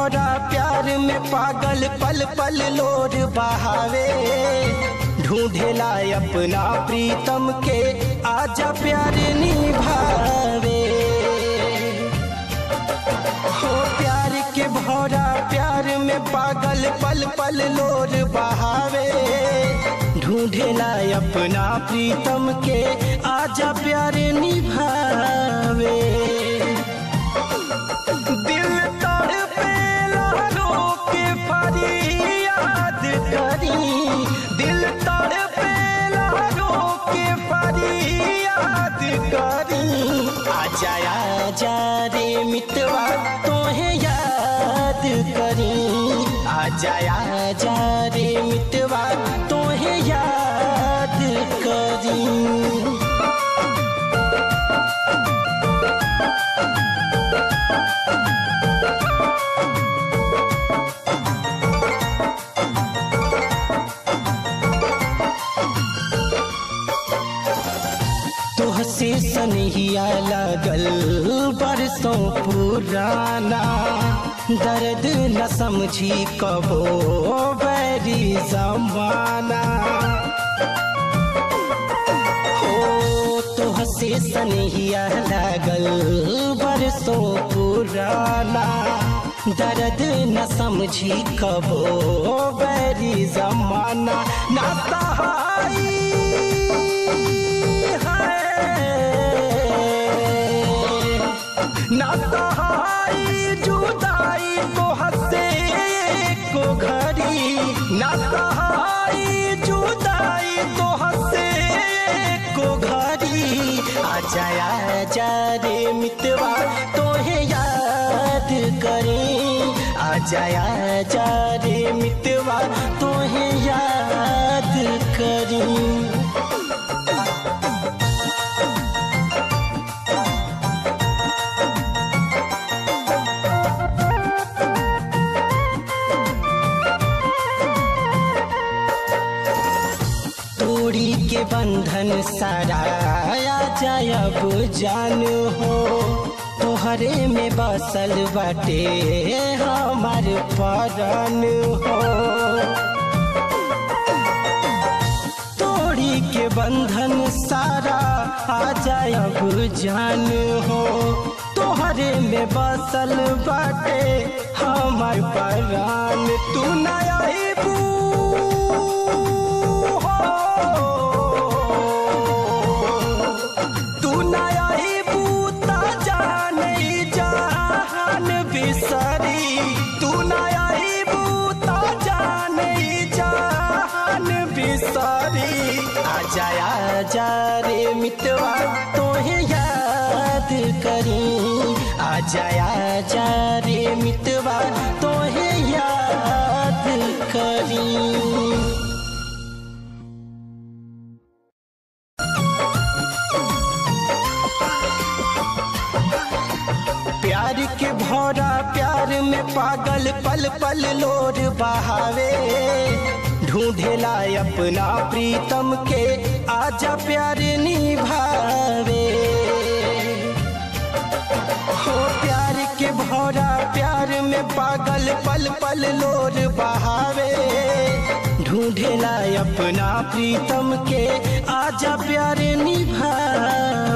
भौरा प्यार में पागल पल पल लोर बहावे ढूंढेला अपना प्रीतम के आजा प्यार निभावे हो प्यार के भौरा प्यार में पागल पल पल लोर बहावे ढूंढेला अपना प्रीतम के आजा प्यार निभावे दिल तड़पेला रो के फरियाद करी दिल तड़पेला रो के फरियाद करी आजा आजा रे मितवा तोहे याद करी आजा आजा रे मितवा तोहे याद करी तुहसे सनहिया लगल बरसों पुराना दर्द न समझी कबो बैरी जमाना हो तुहसे सनहिया लगल बरसों पुराना दर्द न समझी कबो बैरी जमाना ना सहाई ना सहाई जुदाई तो हंसे को घड़ी ना सहाई जुदाई तो हंसे को घड़ी आजा आजा रे मितवा तोहे याद करी आजा आजा रे मितवा तोहे याद करी तोड़ी के बंधन सारा जाय अब जान हो तोहरे में बसल बाटे हमार परन हो तोड़ी के बंधन सारा आ जाय अब जान हो तोहरे में बसल बाटे हमार परान तू नया तू नया बूता जाने जहान बिसरी तू नया बूता जाने जहान बिसरी आजा आजा रे मितवा तोहे याद करी आजा आजा रे मितवा तोहे याद करी प्यार के भौरा प्यार में पागल पल पल लोर बहावे ढूंढेला अपना प्रीतम के आजा प्यार निभावे हो प्यार के भौरा प्यार में पागल पल पल लोर बहावे ढूंढेला अपना प्रीतम के आजा प्यार निभावे